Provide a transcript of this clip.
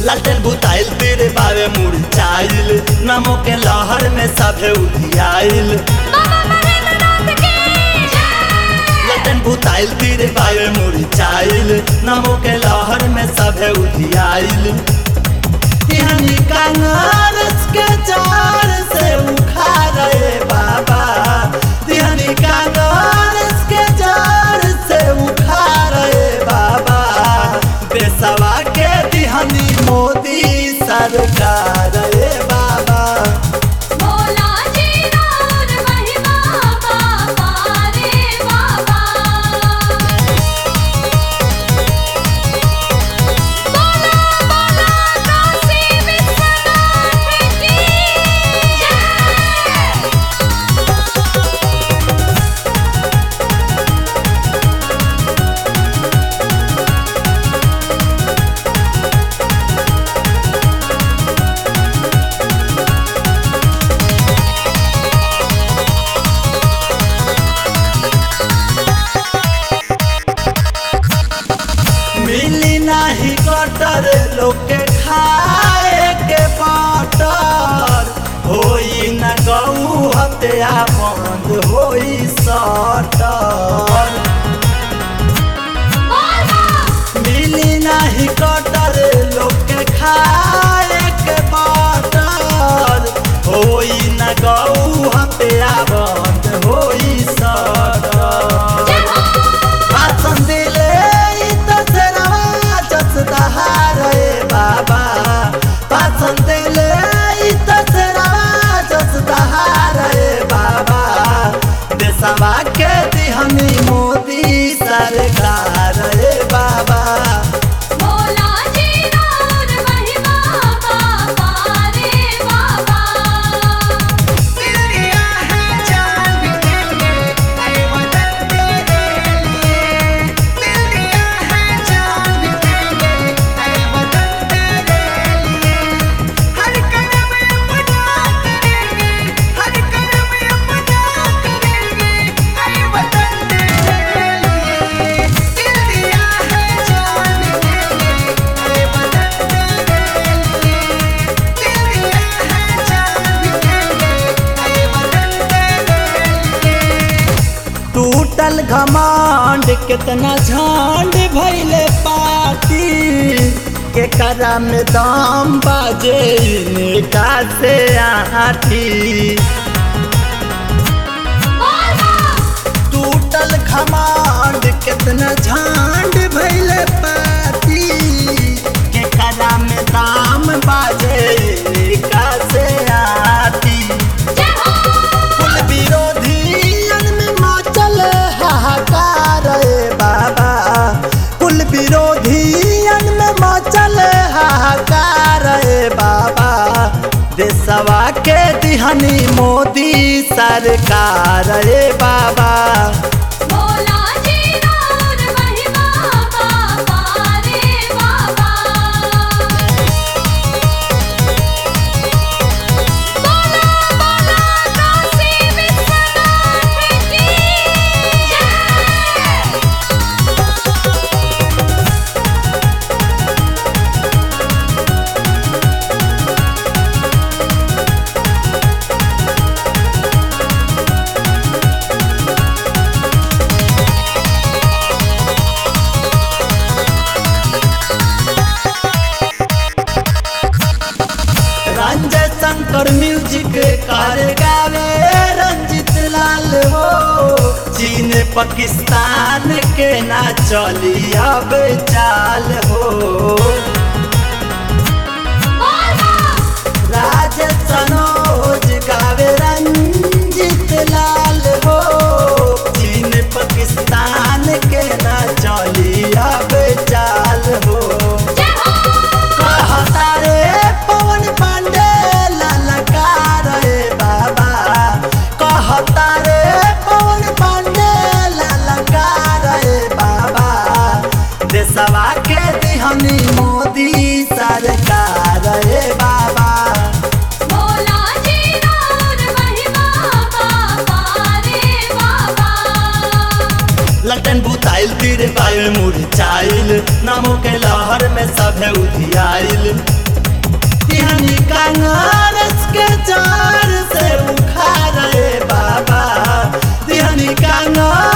लालटेन बुताइल तेरे बावे मुरझाइल नमो के लहर में सभे उधियाइल बाबा महेंद्रनाथ की जय लालटेन बुताइल तेरे बावे मुरझाइल नमो के लहर में सभे उधियाइल तिहनी कांगरस के चार से उखाड़े बाबा तिहनी कांगरस के चार से उखाड़े बाबा देशवा के तिहनी मोदी सरकार रे बाबा भोला जी राउर महिमा बाबा रे बाबा बोला बोला काशी विश्वनाथ की जय मिली नाही कटर लोग के खाए के बटर होई न गऊ हत्या बंद होई सटर बोला मिली नाही कटर लोग के खाए के बटर होई न गऊ हत्या बंद होई सटर जय हो भाषण दिले ई त सेरवा जसदहा रे बाबा भाषण दिले ई त सेरवा जसदहा रे बाबा देशवा के दिहनी मोदी सरकार रे बाबा भोला जी राउर महिमा बाबा रे बाबा दिलिया है जान भी देंगे ऐ वतन तेरे लिए दिलिया है जान भी देंगे ऐ वतन तेरे लिए हर कदम अपना करेंगे हर कदम अपना करेंगे ऐ वतन तेरे लिए दिलिया है जान भी देंगे ऐ वतन तेरे लिए दिलिया है जान भी देंगे ऐ वतन तेरे लिए टूटल घमांड कितना झांड भैले पाती के करा में दाम बाजे इनका से आठी बोला टूटल घमांड कितना झांड भैले पाती के करा में दाम बाजे इनका से आठी जय हो कुल विरोधियन में मचल हाहाकार रे बाबा कुल विरोधियन में मचल हाहाकार रे बाबा देशवा के दिहनी मोदी सरकार रे बाबा भोला जी राउर महिमा बाबा रे बाबा बोला बोला काशी विश्वनाथ की जय रंजय शंकर म्यूजिक कर गावे रंजित लाल हो चीन पाकिस्तान के ना चली अब चाल हो बोला राज सनोज गावे रंजित लाल हो चीन पाकिस्तान के ना चली अब चाल हो जय हो कहता रे पवन पांडे ललकार रे बाबा कहता रे पवन पांडे ललकार रे बाबा देशवा के दिहनी मोदी सरकार रे बाबा भोला जी राउर महिमा बाबा रे बाबा लटन बुताइल मंदिर बायल मुरझाइल नमो के लहर में सभे उधियाइल तिहनी कांगरस के चार से उखाड़े बाबा तिहनी कांगरस